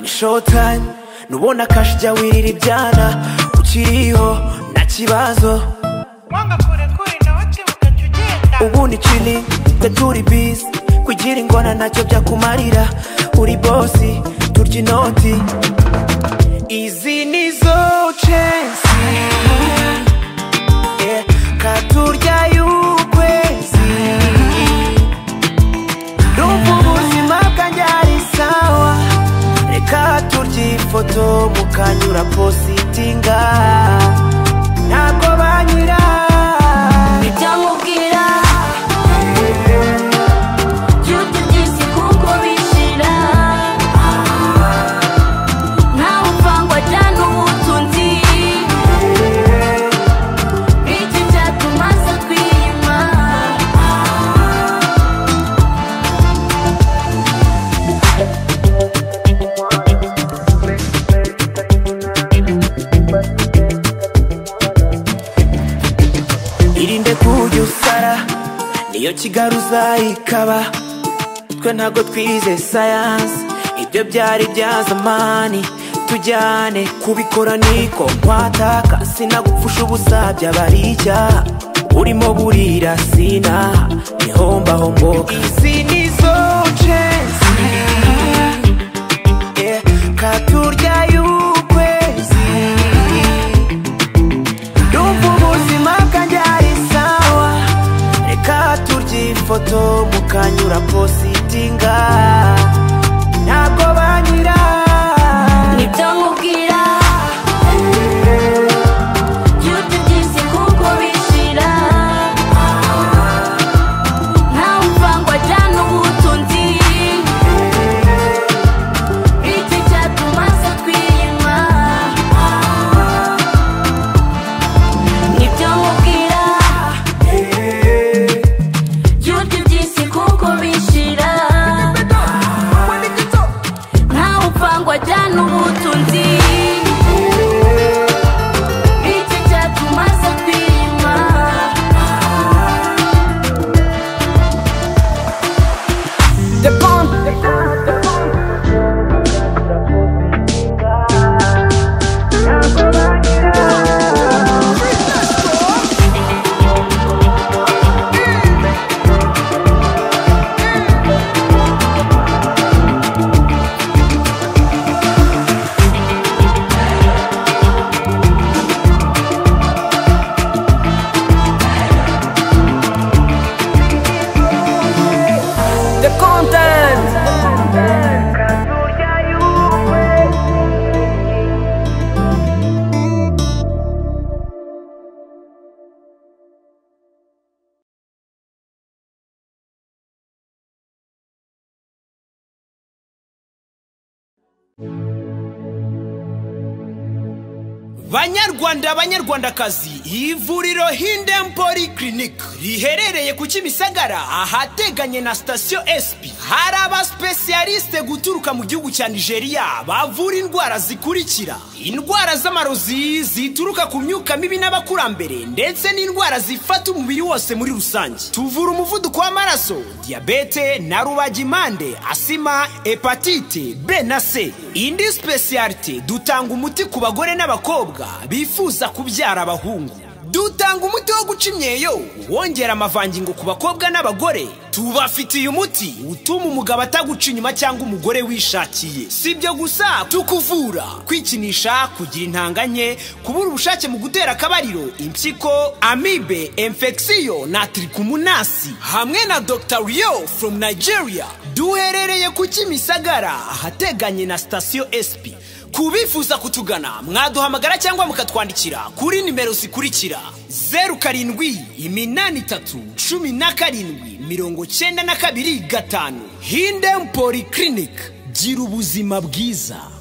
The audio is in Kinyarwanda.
ni showtime nubona kashi jya wirira ibyana ukiriho nta kibazo wanga kurekure nawe akibuka jya ugenda ubu ni chilling twe turi busy kugira ingona ntacyo byakumarira uri bosi turya inoti izi ni zo censi Yeah, katurya y'ukwezi rumva ubuzima bwanjye ari sawa reka turya ifoto mukanyura positinga ntabwo banyira byamubwira by'utugisi kuko bishira ntawe uvangwa cyane ubutunzi iki cyatuma asa twiyima irinde kujya usara niyo kigaruza ikaba twe ntago twize sayansi ibyo byari bya zamani tujyane kubikora niko nkwataka sinagupfusha ubusa byabari icyaha urimo burira sinaha nihombahomboka izi ni zo censi yeah, katurya y'ukwezi Ndumva ubuzima bwanjye ari sawa Reka turye ifoto mukanyura positinga Ntabwo banyira ntibyamubwira by'utugisi kuko bishira ntawe uvangwa cyane ubutunzi iki cyatuma asa twiyima ntibyamubwira by'utugisi kuko bishira ntawe upfangwa ajyana ubutunzi iki cyatuma asa twiyima The content banyarwanda banyarwandakazi ivuriro hindem polyclinic riherereye ku kimisagara ahateganye na sitasiyo sp hari abasipesiyalisite guturuka mu gihugu cya nigeria bavura indwara zikurikira indwara z'amarozi zituruka ku myuka mibi n'abakurambere ndetse n'indwara zifata umubiri wose muri rusange tuvura umuvuduko w'amaraso diyabete na rubagimpande asima hepatite b na c indi spesiyalite dutanga umuti ku bagore n'abakobwa bifuza kubyara abahungu dutanga umuti wo guca imyeyo wongera amavangingo ku bakobwa n'abagore tubafitiye umuti utuma umugabo ataguca inyuma cyangwa umugore wishakiye si ibyo gusa tukuvura kwikinisha kugira intanga nke kubura ubushake mu gutera akabariro impyiko amibe infection na trikumunasi hamwe na dr rio from nigeria duherereye ku kimisagara ahateganye na sitasiyo sp ku bifuza kutugana mwaduhamagara cyangwa mukatwandikira kuri nimero zikurikira zeru karindwi iminani itatu cumi na karindwi mirongo cyenda na kabiri gatanu hindem polyclinic gira ubuzima bwiza